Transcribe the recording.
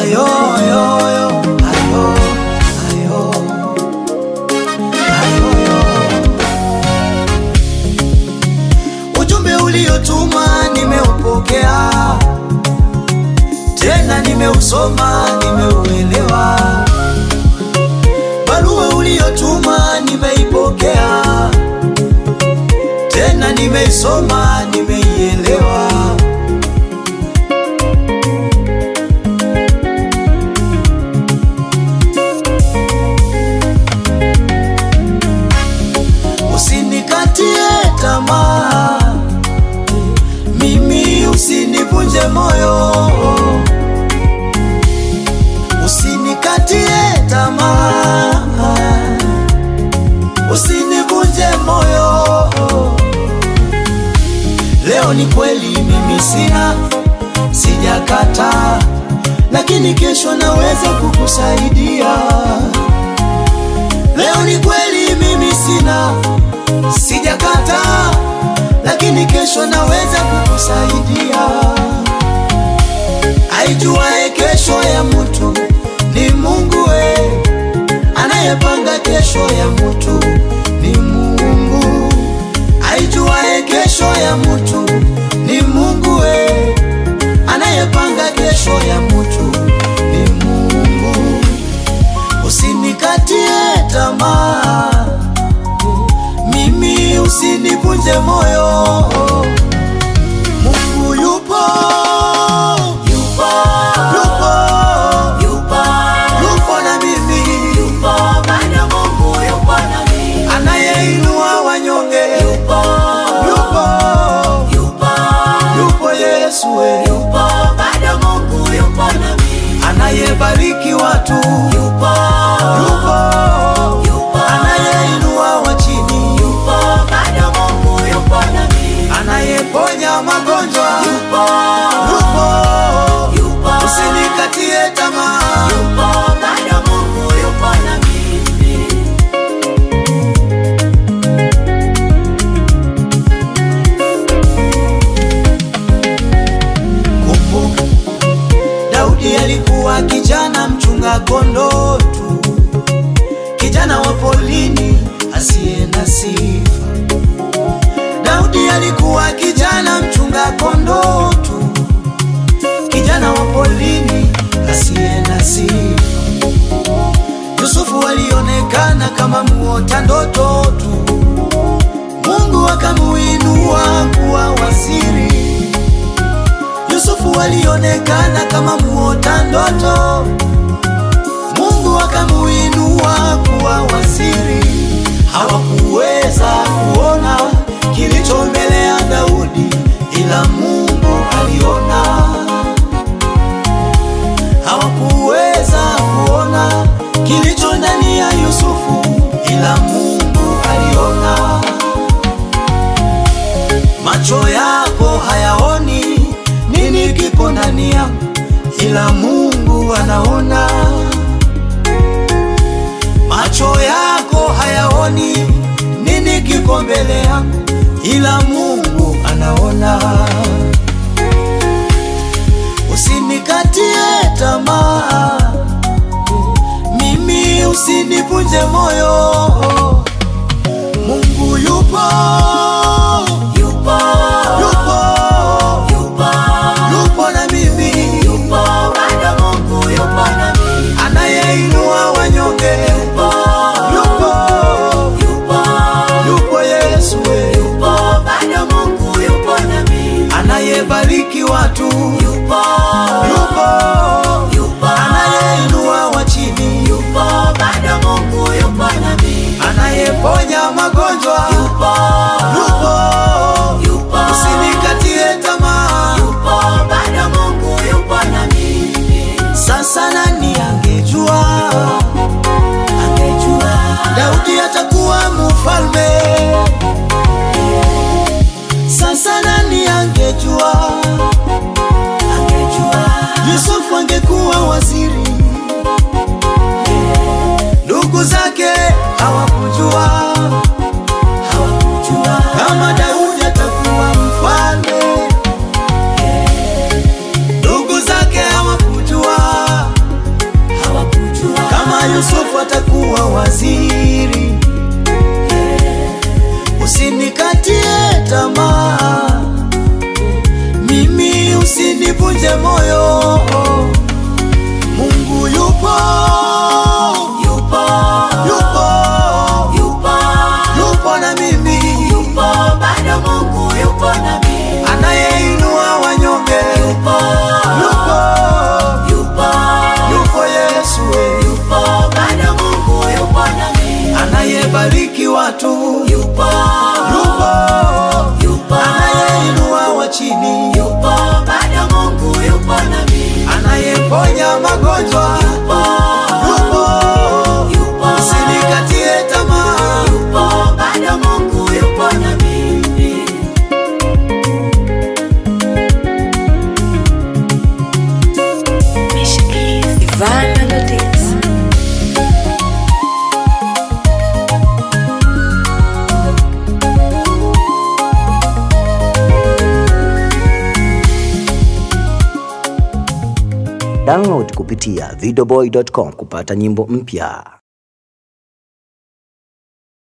ayo, ayo, ayo, ayo, ayo, ayo, ayo. Ujumbe uliotuma nimeupokea, tena nimeusoma, nimeuelewa. Barua uliotuma nimeipokea, tena nimeisoma, nimeielewa. Usinikatie tamaa, mimi usinivunje moyo, usinikatie tamaa, usinivunje moyo. Leo ni kweli mimi sina, sijakata, lakini kesho naweza kukusaidia. Leo ni kweli mimi sina, sijakata, lakini kesho naweza kukusaidia. Aijuae kesho ya mtu ni Mungu we, anayepanga kesho ya mtu ni Mungu. Aijuae kesho ya mtu ni Mungu we, anayepanga kesho ya mtu ni Mungu. Usinikatie tamaa, mimi usinivunje moyo. Mungu yupo, yupo, yupo, yupo, yupo na mimi, yupo bado Mungu yupo na mimi, anayeinua wanyonge, yupo, yupo, yupo, yupo Yesu we, yupo bado Mungu yupo na mimi, anayebariki watu, yupo, yupo, yupo, anayeinua wa chini, yupo bado Mungu yupo na mimi, anayeponya magonjwa, yupo, yupo, yupo, usinikatie tamaa, yupo bado Mungu yupo na mimi. Kumbuka Daudi alikuwa kijana mchunga kondoo tu, kijana wa polini asiye na sifa. Daudi alikuwa kijana mchunga kondoo tu, kijana wa polini asiye na sifa. Yusufu alionekana kama muota ndoto tu, Mungu akamuinua kuwa waziri. Yusufu alionekana kama muota ndoto, Mungu akamuinua kuwa waziri. Hawakuweza kuona kilicho mbele ya Daudi, ila Mungu aliona. Hawakuweza kuona kilicho ndani ya Yusufu, ila Mungu aliona. Macho yako hayaoni nini kiko ndani yangu, ila Mungu anaona. Macho yako hayaoni nini kiko mbele yangu, ila Mungu anaona. Usinikatie tamaa, mimi usinivunje moyo. Mungu yupo, yupo, yupo, yupo, yupo na mimi, yupo bado Mungu yupo na mimi, anayeinua wanyonge, yupo, yupo, yupo, yupo Yesu we, yupo bado Mungu yupo na mimi, anayebariki watu, yupo, yupo, yupo, anayeinua wa chini, yupo bado Mungu yupo na mimi, anayeponya magonjwa, yupo, yupo, yupo, usinikatie tamaa, yupo bado Mungu yupo na mimi. Sasa nani angejua, angejua Daudi atakuwa mfalme? Sasa nani angejua, angejua Yusufu usinivunje moyo. Mungu yupo, yupo, yupo, yupo, yupo na mimi, yupo, bado Mungu yupo na mimi. anayeinua wanyonge, Yupo, yupo, yupo, yupo Yesu, eh. yupo, bado Mungu yupo na mimi. anayebariki watu, Yupo, yupo, yupo, anayeinua wa chini, yupo, bado Mungu yupo na mimi. anayeponya magonjwa, Yupo, yupo, yupo, usinikatie tamaa. yupo, bado Mungu yupo na mimi. Ivan Melodies. Download kupitia videoboy.com kupata nyimbo mpya.